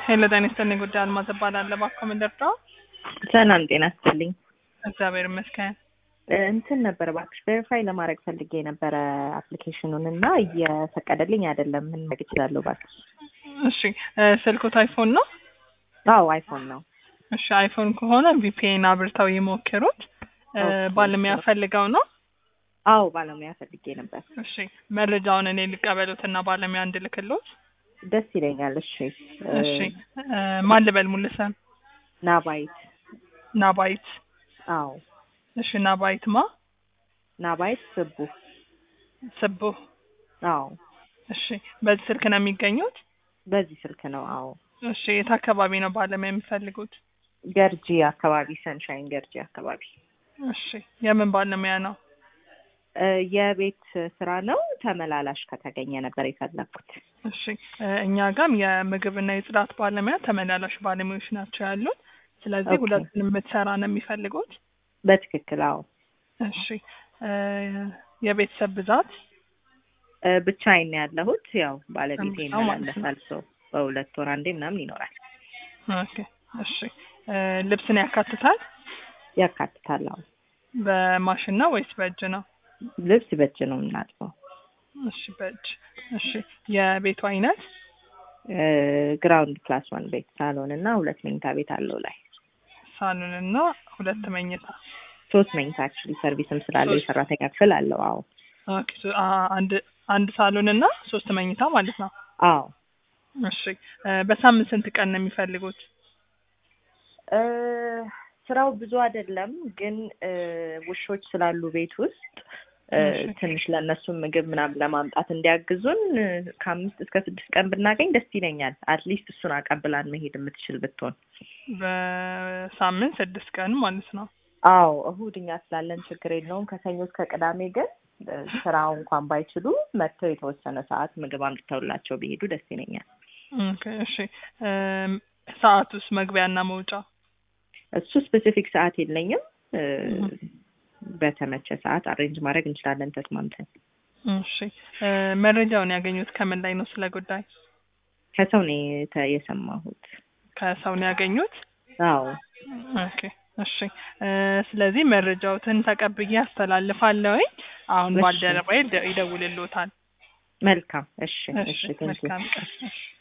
ሄሎ ጤና ይስጥልኝ። ጉዳይ አልማዝ እባላለሁ። እባክዎ ምን ልርዳዎ? ሰላም ጤና ይስጥልኝ። እግዚአብሔር ይመስገን። እንትን ነበር እባክሽ ቬሪፋይ ለማድረግ ፈልጌ የነበረ አፕሊኬሽኑን እና እየፈቀደልኝ አይደለም። ምን ማድረግ እችላለሁ እባክሽ? እሺ እ ስልክዎት አይፎን ነው? አዎ አይፎን ነው። እሺ አይፎን ከሆነ ቪፒኤን አብርተው ይሞክሩት። እ ኦኬ፣ ባለሙያ እሺ። ፈልገው ነው? አዎ ባለሙያ ፈልጌ ነበር። እሺ መረጃውን እኔ ልቀበሉትና ባለሙያ እንድልክሎት? ደስ ይለኛል። እሺ እ እሺ እ ማን ልበል ሙሉ ስም? ናባይት ናባይት። አዎ እሺ ናባይት ማ? ናባይት ስቡ ስቡ። አዎ እሺ በዚህ ስልክ ነው የሚገኙት? በዚህ ስልክ ነው። አዎ እሺ የት አካባቢ ነው ባለሙያ የሚፈልጉት? ገርጂ አካባቢ ሰንሻይን ገርጂ አካባቢ እሺ የምን ባለሙያ ነው? እ የቤት ስራ ነው። ተመላላሽ ከተገኘ ነበር የፈለኩት። እሺ እ እኛ ጋም የምግብና የጽዳት ባለሙያ ተመላላሽ ባለሙያዎች ናቸው ያሉን። ስለዚህ ኦኬ። ሁለቱንም የምትሰራ ነው የሚፈልጉት። በትክክል አዎ። እሺ እ የቤተሰብ ብዛት እ ብቻዬን ነው ያለሁት። ያው ባለቤቴ አዎ ማለት ነው። ይመላለሳል። ሰው በሁለት ወር አንዴ ምናምን ይኖራል። ኦኬ። እሺ እ ልብስን ያካትታል? ያካትታል። አዎ በማሽን ነው ወይስ በእጅ ነው? ልብስ በእጅ ነው የምናጥበው። እሺ በእጅ። እሺ የቤቱ አይነት እ ግራውንድ ፕላስ ዋን ቤት ሳሎን እና ሁለት መኝታ ቤት አለው ላይ ሳሎን እና ሁለት መኝታ። ሶስት መኝታ አክቹዋሊ ሰርቪስም ስላለው ሶስት። የሰራተኛ ክፍል አለው። አዎ ኦኬ ሶ አ- አንድ አንድ ሳሎን እና ሶስት መኝታ ማለት ነው። አዎ እሺ እ በሳምንት ስንት ቀን ነው የሚፈልጉት? እ ስራው ብዙ አይደለም ግን እ ውሾች ስላሉ ቤት ውስጥ እ እሺ። ትንሽ ለእነሱም ምግብ ምናምን ለማምጣት እንዲያግዙን እ ከአምስት እስከ ስድስት ቀን ብናገኝ ደስ ይለኛል። አትሊስት እሱን አቀብላን መሄድ የምትችል ብትሆን። በሳምንት ስድስት ቀን ማለት ነው። አዎ እሁድ እኛ ስላለን ችግር የለውም። ከሰኞ እስከ ቅዳሜ ግን እ ስራው እንኳን ባይችሉ መጥተው የተወሰነ ሰዓት ምግብ አምጥተውላቸው ቢሄዱ ደስ ይለኛል። ኦኬ እሺ እም፣ ሰዓቱስ መግቢያና መውጫ? እሱ ስፔሲፊክ ሰዓት የለኝም። እ እህ። በተመቸ ሰዓት አሬንጅ ማድረግ እንችላለን ተስማምተን። እሺ እ መረጃውን ያገኙት ከምን ላይ ነው ስለ ጉዳይ? ከሰው ነው የተ- የሰማሁት። ከሰው ነው ያገኙት? አዎ ኦኬ እሺ እ ስለዚህ መረጃዎትን ተቀብዬ አስተላልፋለሁኝ። አሁን እሺ። ባልደረባዬ ይደ- ይደውልልዎታል። መልካም። እሺ እሺ እሺ ቴንኪው። መልካም ቀን። እሺ